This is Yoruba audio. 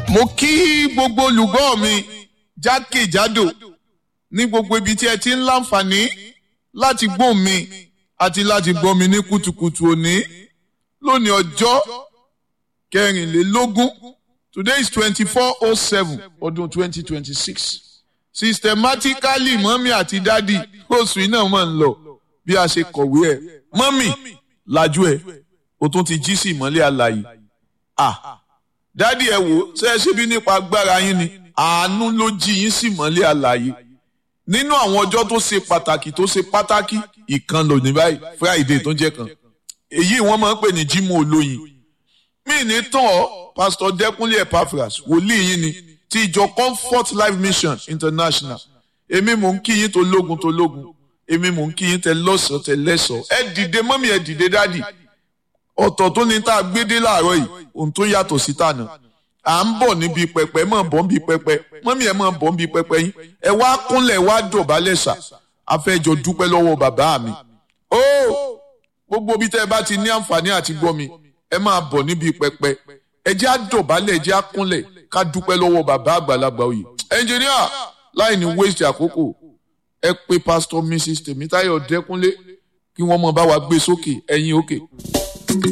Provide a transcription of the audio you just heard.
mo kí gbogbo olùgbọ́ mi jákèjádò ní gbogbo ibi tí ẹ ti ń láǹfààní láti gbọ́ mi àti láti gbọ́ mi ní kùtùkùtù òní lónìí ọjọ́ kẹrìnlélógún today is twenty-four oh seven ọdún twenty twenty-six systematically mọ́mí àti dádì oṣù iná mọ̀ ń lọ bí a ṣe kọ̀wé ẹ̀ mọ́mí lajú ẹ̀ o tún ti jí sí ìmọ́lẹ̀ àlàyé ah dádì ẹ wò ṣe é ṣe bí nípa agbára yín ni àánú ló jí yín sí ìmọ́lẹ̀ àlàyé nínú àwọn ọjọ́ tó ṣe pàtàkì tó ṣe pàtàkì ìkan lòní báyìí friday tó jẹ́ kan èyí wọ́n máa ń pè ní jímọ̀ olóyin mí ní tán ọ́ pásítọ̀ dẹ́kunlé epaphras wòlíì yín ni ti ìjọ comfort life mission international èmi mò ń kí yín tó lógun tó lógun èmi mò ń kí yín tẹ lọ́sọ̀ọ́ tẹ lẹ́sọ̀ọ́ ẹ dìde mọ́mí ẹ dìde dádì ọ̀tọ̀ tó ní tá a gbé dé láàárọ̀ yìí ohun tó yàtọ̀ sí tànà à ń bọ̀ níbi pẹpẹ mọ̀ bọ̀ níbi pẹpẹ mọ́mí ẹ̀ mọ̀ bọ̀ níbi pẹpẹ yín ẹ wá kúnlẹ̀ wá dọ̀bálẹ̀ sà afẹ́jọ dúpẹ́ lọ́wọ́ bàbá mi ó gbogbo bí tẹ́ ẹ bá ti ní àǹfààní àti gbọ́ mi ẹ máa bọ̀ níbi pẹpẹ ẹ jẹ́ àdọ̀bálẹ̀ ẹ jẹ́ àkúnlẹ̀ ká dúpẹ́ lọ́wọ́ bàbá àgbàlagbà oyè ẹnjìníà láì ní waste àkókò ẹ pé pásítọ̀ mrs tèmítáyọ̀ dẹ́kúnlé kí wọ́n mọ̀ bá wa gbé sókè ẹ̀yìn òkè. Okay.